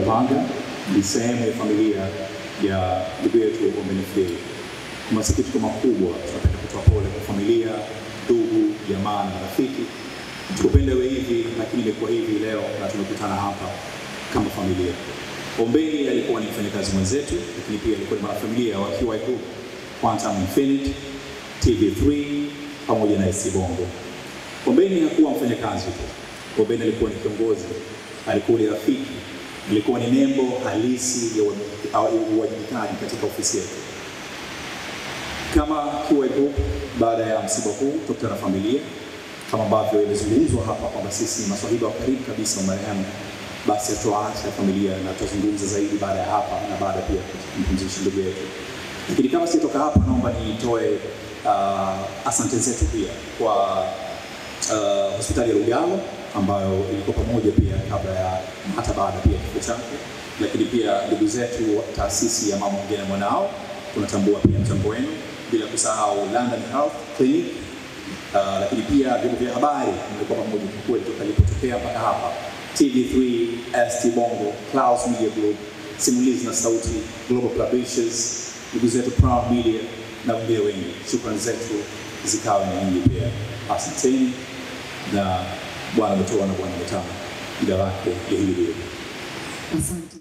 Lupanga ni sehemu ya familia ya ndugu yetu Ombeni Phil. Kwa masikitiko makubwa, tunapenda kutoa pole kwa familia, ndugu, jamaa na marafiki. Tukupenda iwe hivi, lakini imekuwa hivi leo na tumekutana hapa kama familia. Ombeni alikuwa ni mfanyakazi mwenzetu, lakini pia alikuwa ni mwanafamilia wa QI Group, Quantum Infinity, TV3 pamoja na SC Bongo. Ombeni hakuwa mfanyakazi tu. Ombeni alikuwa ni kiongozi, alikuwa ni rafiki, alikuwa ni nembo halisi ya uwajibika- au uwajibikaji katika ofisi yetu. Kama QI Group, baada ya msiba huu tukutana na familia kama ambavyo imezungumzwa hapa kwamba sisi ni maswahiba wa karibu kabisa wa marehemu, basi hatuacha familia na tutazungumza zaidi baada ya hapa na baada pia kumpumzisha ndugu yetu. Lakini kama sitoka hapa, naomba nitoe uh, asante zetu pia kwa uh, hospitali ya Lugalo ambayo ilikuwa pamoja pia kabla ya hata baada pia ya kifo chake, lakini pia ndugu zetu wa taasisi ya mama ongea na mwanao, tunatambua pia mchango wenu, bila kusahau London Health Clinic Uh, lakini pia vyombo vya habari mlikuwa pamoja kwa kweli toka ilipotokea mpaka hapa TV3, ST Bongo, Clouds Media Group, Simulizi na Sauti, Global Publishers, ndugu zetu Proud Media na wengine wengi. Shukrani zetu zikawe na nyinyi pia. Asanteni na Bwana ametoa na Bwana ametana, jina lake lihimidiwe. Asante.